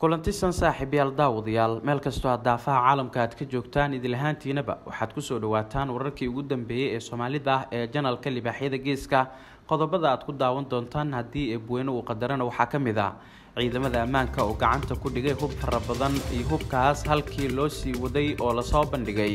kulantisan saaxiibyaal daawadayaal meel kastoo aad daafaha caalamka aad ka joogtaan idilahaantiinaba waxaad kusoo dhawaataan wararkii ugu dambeeyey ee soomaalida ah ee janalka libaaxyada geeska qodobada aad ku daawan doontaan haddii eebweyne uu qadarana waxaa ka mid ah ciidamada ammaanka oo gacanta ku dhigay hub fara badan iyo hubkaas halkii loo sii waday oo lasoo bandhigay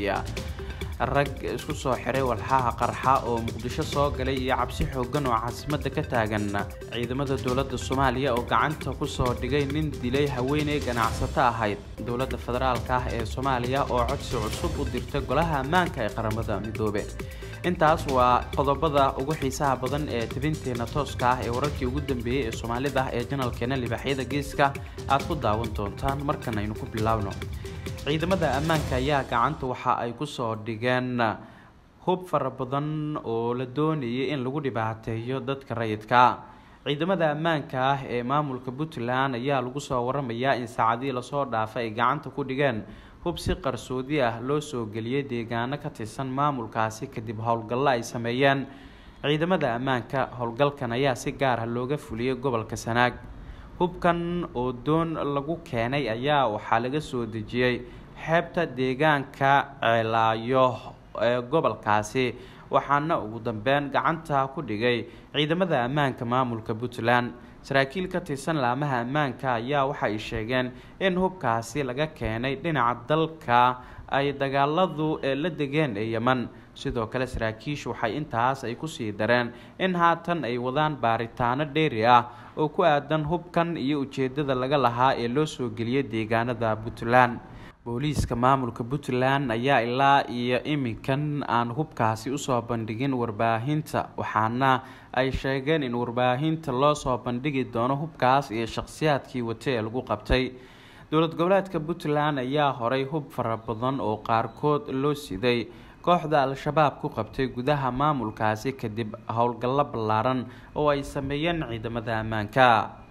rag isku soo xiray walxaha qarxa oo muqdisho soo galay iyo cabsi xoogan oo caasimadda ka taagan ciidamada dowladda soomaaliya oo gacanta kusoo dhigay nin dilay haweeney ganacsato ahayd dowladda federaalka ah ee soomaaliya oo codsi cusub u dirtay golaha ammaanka ee qaramada midoobe intaas waa qodobada ugu xiisaha badan ee tabinteena tooska ah ee wararkii ugu dambeeyey ee soomaalida ee janalkeena libaaxyada geeska aad ku daawan doontaan markan aynu ku bilaabno ciidamada ammaanka ayaa gacanta waxa ay kusoo dhigeen hub fara badan oo la doonayay in lagu dhibaateeyo dadka rayidka ciidamada ammaanka ah ee maamulka puntland ayaa lagu soo waramayaa in saacadihii lasoo dhaafay ay gacanta ku dhigeen hub si qarsoodi ah loo soo geliyay deegaano ka tirsan maamulkaasi kadib howlgallo ay sameeyeen ciidamada ammaanka howlgalkan ayaa si gaar ah looga fuliyay gobolka sanaag hubkan oo doon lagu keenay ayaa waxaa laga soo dejiyey xeebta deegaanka ceelaayo ee gobolkaasi waxaana ugu dambeyn gacanta ku dhigay ciidamada ammaanka maamulka puntland saraakiil ka tirsan laamaha ammaanka ayaa waxay sheegeen in hubkaasi laga keenay dhinaca dalka ay dagaaladu ee la degeen ee yeman sidoo kale saraakiishu waxay intaas ay kusii dareen in haatan ay wadaan baaritaano dheeri ah oo ku aadan hubkan iyo ujeedada laga lahaa ee loo soo geliyay deegaanada puntland booliiska maamulka puntland ayaa ilaa iyo iminkan aan hubkaasi usoo bandhigin warbaahinta waxaana ay sheegeen in warbaahinta loo soo bandhigi doono hubkaas iyo shaqhsiyaadkii wata ee lagu qabtay dowlad goboleedka puntland ayaa horay hub fara badan oo qaarkood loo siday kooxda al-shabaab ku qabtay gudaha maamulkaasi kadib howlgallo ballaaran oo ay sameeyeen ciidamada ammaanka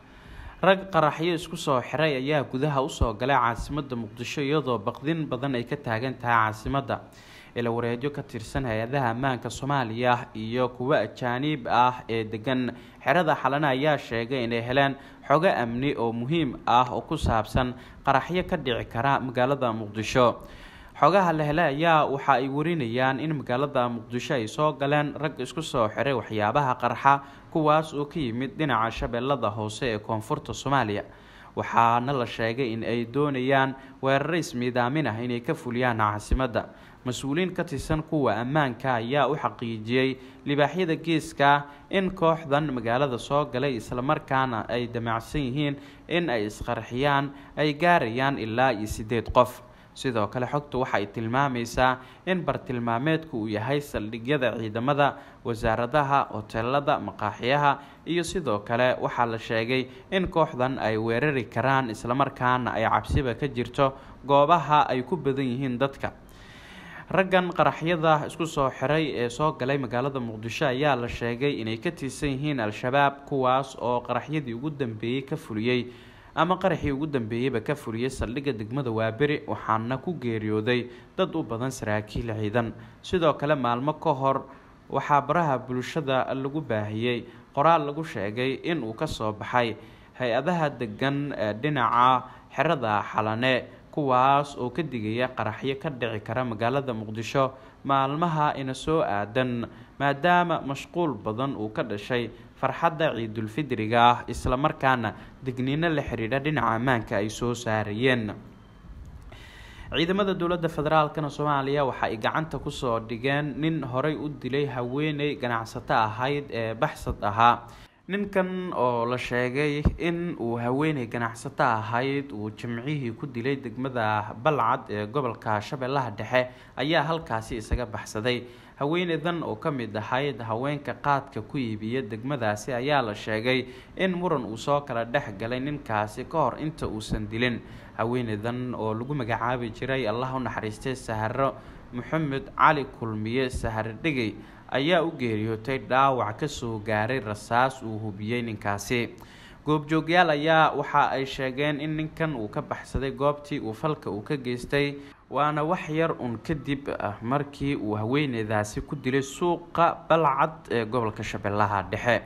rag qaraxyo isku soo xiray ayaa gudaha usoo galay caasimadda muqdisho iyadoo baqdin badan ay ka taagan tahay caasimadda ila wareedyo ka tirsan hay-adaha ammaanka soomaaliya iyo kuwo ajaaniib ah ee degan xerada xalane ayaa sheegay inay heleen xogo amni oo muhiim ah oo ku saabsan qaraxyo ka dhici kara magaalada muqdisho xogaha la hele ayaa waxa ay warinayaan in magaalada muqdisho ay soo galeen rag isku soo xiray waxyaabaha qarxa kuwaas oo ka yimid dhinaca shabeellada hoose ee koonfurta soomaaliya waxaana la sheegay in ay doonayaan weeraro ismiidaamin ah inay ka fuliyaan caasimadda mas-uuliyiin ka tirsan kuwa ammaanka ayaa u xaqiijiyey libaaxyada geeska in kooxdan magaalada soo galay islamarkaana ay damacsan yihiin in ay isqarxiyaan ay gaarayaan ilaa iyo siddeed qof sidoo kale xogtu waxa ay tilmaamaysaa in bartilmaameedku uu yahay saldhigyada ciidamada wasaaradaha hoteelada maqaaxiyaha iyo sidoo kale waxaa la sheegay in kooxdan ay weerari karaan islamarkaana ay cabsiba ka jirto goobaha ay ku badan yihiin dadka raggan qaraxyada isku soo xiray ee soo galay magaalada muqdisho ayaa la sheegay inay ka tirsan yihiin al-shabaab kuwaas oo qaraxyadii ugu dambeeyey ka fuliyey ama qaraxii ugu dambeeyeyba ka fuliyay saldhigga degmada waaberi waxaana ku geeriyooday dad u badan saraakiil ciidan sidoo kale maalmo ka hor waxaa baraha bulshada lagu baahiyey qoraal lagu sheegay in uu kasoo baxay hay-adaha degan dhinaca xerada xalane kuwaas oo ka digaya qaraxyo ka dhici kara magaalada muqdisho maalmaha ina soo aadan maadaama mashquul badan uu ka dhashay farxadda ciidulfidriga ah islamarkaana digniino la xidhiidha dhinaca ammaanka ay soo saarayeen ciidamada dowladda federaalkana soomaaliya waxa ay gacanta kusoo dhigeen nin horay u dilay haweeney ganacsato ahayd ee baxsad ahaa ninkan oo la sheegay in uu haweeney ganacsato ahayd uu jimcihii ku dilay degmada balcad ee gobolka shabeellaha dhexe ayaa halkaasi isaga baxsaday haweeneydan oo ka mid ahayd haweenka qaadka ku iibiya degmadaasi ayaa la sheegay in muran uu soo kala dhex galay ninkaasi ka hor inta uusan dilin haweeneydan oo lagu magacaabi jiray allah u naxariistay saharo maxamed cali kulmiye sahar dhigay ayaa u geeriyootay dhaawac kasoo gaaray rasaas uu hubiyey ninkaasi goobjoogyaal ayaa waxa ay sheegeen in ninkan uu ka baxsaday goobtii uu falka uu ka geystay waana wax yar un kadib ah markii uu haweeneydaasi ku dilay suuqa balcad ee gobolka shabeellaha dhexe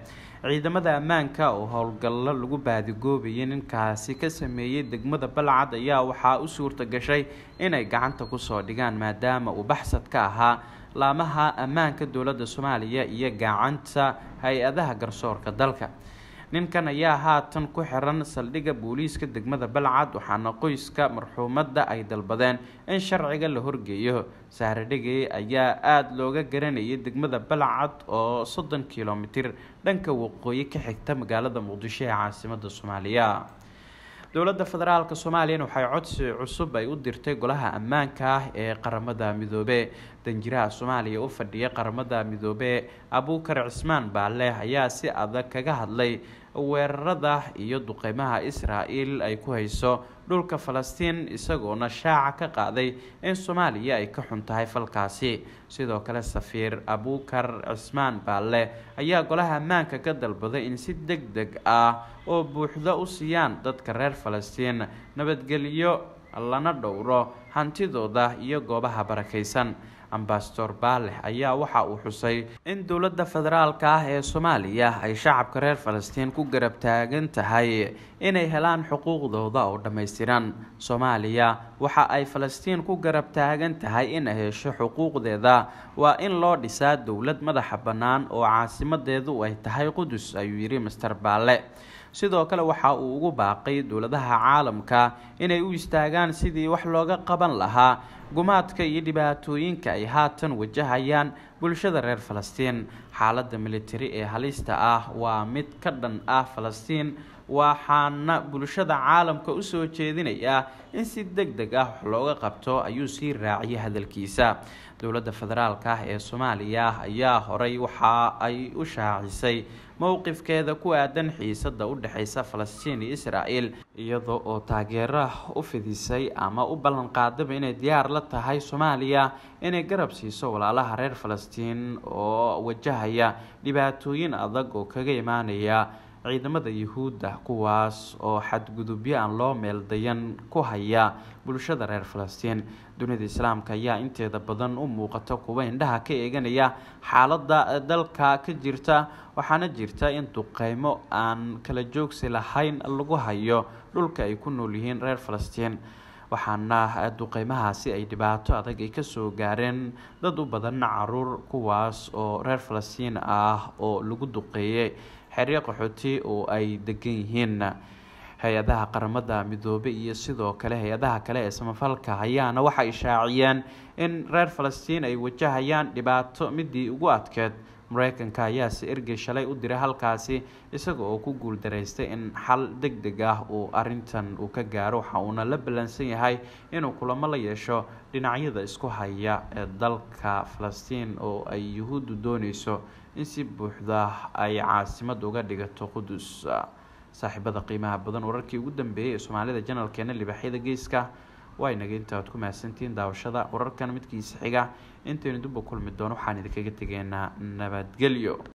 ciidamada ammaanka oo howlgallo lagu baadigoobayay ninkaasi ka sameeyey degmada balcad ayaa waxaa u suurta gashay inay gacanta kusoo dhigaan maadaama uu baxsad ka ahaa laamaha ammaanka dowladda soomaaliya iyo gacanta hay-adaha garsoorka dalka ninkan ayaa haatan ku xiran saldhigga booliiska degmada balcad waxaana qoyska marxuumadda ay dalbadeen in sharciga la horgeeyo sahradhigey ayaa aada looga garanayay degmada balcad oo soddon kilomitir dhanka waqooyi ka xigta magaalada muqdisho ee caasimada soomaaliya dowladda federaalk soomaaliyana waxay codsi cusub ay u dirtay golaha ammaanka ah ee qaramada midoobe danjiraha soomaaliya u fadhiya qaramada midoobe abuukar cismaan baale ayaa si adag kaga hadlay weerarada iyo duqeymaha israa-el ay ku hayso dhulka falastiin isagoona shaaca ka qaaday in soomaaliya ay ka xun tahay falkaasi sidoo kale safiir abuukar cismaan baale ayaa golaha ammaanka ka dalbaday in si deg deg ah oo buuxda u siiyaan dadka reer falastiin nabadgelyo lana dhowro hantidooda iyo goobaha barakaysan ambasador baaleh ayaa waxa uu xusay in dowladda federaalka ah ee soomaaliya ay shacabka reer falastiin ku garab taagan tahay inay helaan xuquuqdooda oo dhammaystiran soomaaliya waxa ay falastiin ku garab taagan tahay inay hesho xuquuqdeeda waa in loo dhisaa dowlad madaxa bannaan oo caasimadeedu ay tahay qudus ayuu yidhi master baale sidoo kale waxa uu ugu baaqay dowladaha caalamka inay u istaagaan sidii wax looga qaban lahaa gumaadka iyo dhibaatooyinka ay haatan wajahayaan bulshada reer falastiin xaaladda militari ee halista ah waa mid ka dhan ah falastiin waxaana bulshada caalamka usoo jeedinayaa in si deg deg ah wax looga qabto ayuu sii raaciyay hadalkiisa dowladda federaalka ah ee soomaaliya ayaa horay waxa ay u shaacisay mowqifkeeda ku aadan xiisada u dhexeysa falastiin iyo israel iyadoo oo taageero u fidisay ama u ballan qaadaba inay diyaar la tahay soomaaliya inay garab siiso walaalaha reer falastiin oo wajahaya dhibaatooyin adag oo kaga imaanaya ciidamada yuhuudda kuwaas oo xadgudubyo aan loo meeldayan ku haya bulshada reer falastiin dunida islaamka ayaa inteeda badan u muuqata kuwa indhaha ka eeganaya xaaladda dalka ka jirta waxaana jirta in duqeymo aan kala joogsi lahayn lagu hayo dhulka ay ku nool yihiin reer falastiin waxaana duqeymahaasi ay dhibaato adag ay kasoo gaareen dad u badan caruur kuwaas oo reer falastiin ah oo lagu duqeeyay xeryo qaxooti oo ay degan yihiin hay-adaha qaramada midoobey iyo sidoo kale hay-adaha kale ee samafalka ayaana waxay shaaciyeen in reer falastiin ay wajahayaan dhibaato midii ugu adkeed mareykanka ayaa si ergey shalay u diray halkaasi isaga oo ku guuldaraystay in xal deg deg ah uu arintan uu ka gaaro waxa uuna la ballansan yahay inuu kulamo la yeesho dhinacyada isku haya ee dalka falastiin oo ay yuhuuddu dooneyso in si buuxda ay caasimad uga dhigato qudus saaxiibada qiimaha badan wararkii ugu dambeeyay ee soomaalida janalkeena libaaxyada geeska waa inaga inta ad ku mahadsantihiin daawashada wararkan midkiisa xiga intaynu dubba kulmi doono waxaan idinkaga tegeynaa nabadgelyo